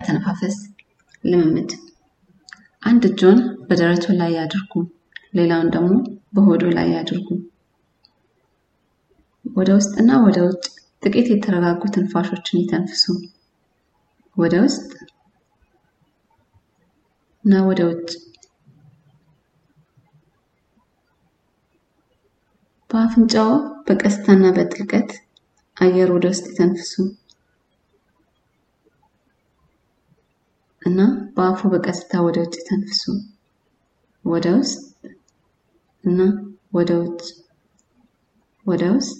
የአተነፋፈስ ልምምድ አንድ እጆን በደረቱ ላይ ያድርጉ፣ ሌላውን ደግሞ በሆዶ ላይ ያድርጉ። ወደ ውስጥና ወደ ውጭ ጥቂት የተረጋጉ ትንፋሾችን ይተንፍሱ። ወደ ውስጥ እና ወደ ውጭ። በአፍንጫው በቀስታና በጥልቀት አየር ወደ ውስጥ ይተንፍሱ እና በአፉ በቀስታ ወደ ውጭ ይተንፍሱ። ወደ ውስጥ እና ወደ ውጭ፣ ወደ ውስጥ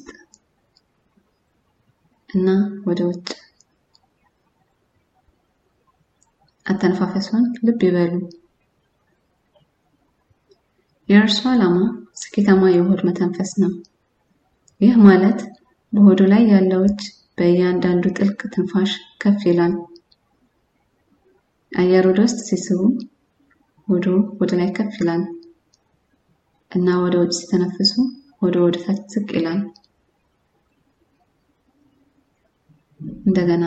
እና ወደ ውጭ። አተነፋፈሷን ልብ ይበሉ። የእርሱ ዓላማ ስኬታማ የሆድ መተንፈስ ነው። ይህ ማለት በሆዱ ላይ ያለው እጅ በእያንዳንዱ ጥልቅ ትንፋሽ ከፍ ይላል። አየር ወደ ውስጥ ሲስቡ ሆዶ ወደ ላይ ከፍ ይላል እና ወደ ውጭ ሲተነፍሱ ሆዶ ወደ ታች ዝቅ ይላል። እንደገና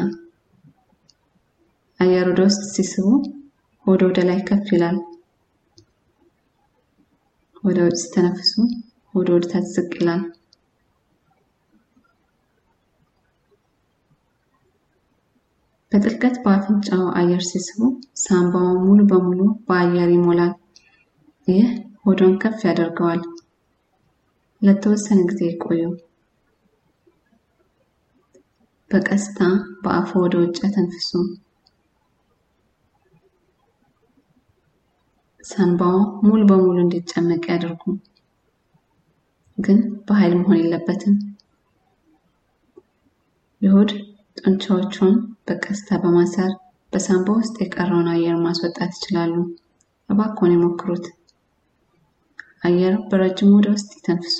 አየር ወደ ውስጥ ሲስቡ ሆዶ ወደ ላይ ከፍ ይላል። ወደ ውጭ ሲተነፍሱ ሆዶ ወደ ታች ዝቅ ይላል። በጥልቀት በአፍንጫው አየር ሲስቡ ሳምባውን ሙሉ በሙሉ በአየር ይሞላል። ይህ ሆዶን ከፍ ያደርገዋል። ለተወሰነ ጊዜ ይቆዩ። በቀስታ በአፉ ወደ ውጭ ተንፍሱ። ሳንባው ሙሉ በሙሉ እንዲጨመቅ ያደርጉ፣ ግን በኃይል መሆን የለበትም። የሆድ ጡንቻዎቹን በቀስታ በማሰር በሳንባ ውስጥ የቀረውን አየር ማስወጣት ይችላሉ። እባክዎን ይሞክሩት። አየር በረጅሙ ወደ ውስጥ ይተንፍሱ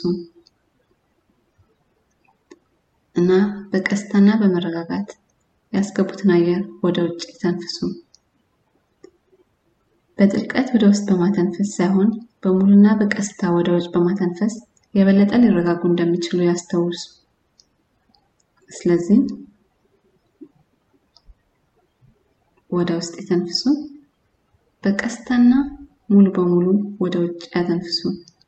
እና በቀስታና በመረጋጋት ያስገቡትን አየር ወደ ውጭ ይተንፍሱ። በጥልቀት ወደ ውስጥ በማተንፈስ ሳይሆን በሙሉና በቀስታ ወደ ውጭ በማተንፈስ የበለጠ ሊረጋጉ እንደሚችሉ ያስታውሱ። ስለዚህ ወደ ውስጥ ይተንፍሱ፣ በቀስታና ሙሉ በሙሉ ወደ ውጭ ያተንፍሱ።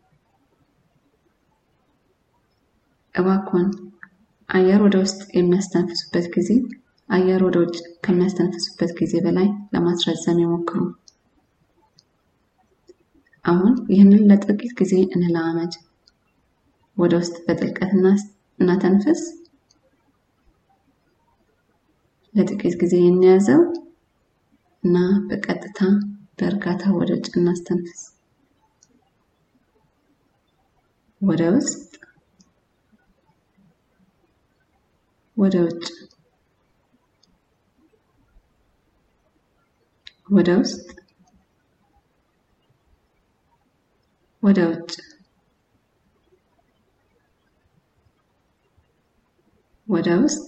እባክዎን አየር ወደ ውስጥ የሚያስተነፍሱበት ጊዜ አየር ወደ ውጭ ከሚያስተነፍሱበት ጊዜ በላይ ለማስረዘም ይሞክሩ። አሁን ይህንን ለጥቂት ጊዜ እንለማመድ። ወደ ውስጥ በጥልቀት እናተንፍስ። ለጥቂት ጊዜ እንያዘው እና በቀጥታ በእርጋታ ወደ ውጭ እናስተንፍስ። ወደ ውስጥ፣ ወደ ውጭ፣ ወደ ውስጥ፣ ወደ ውጭ፣ ወደ ውስጥ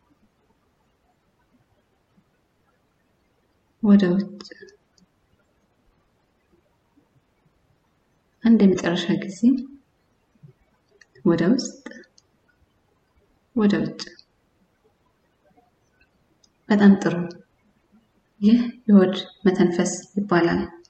ወደ ውጭ አንድ የመጨረሻ ጊዜ ወደ ውስጥ ወደ ውጭ። በጣም ጥሩ። ይህ የሆድ መተንፈስ ይባላል።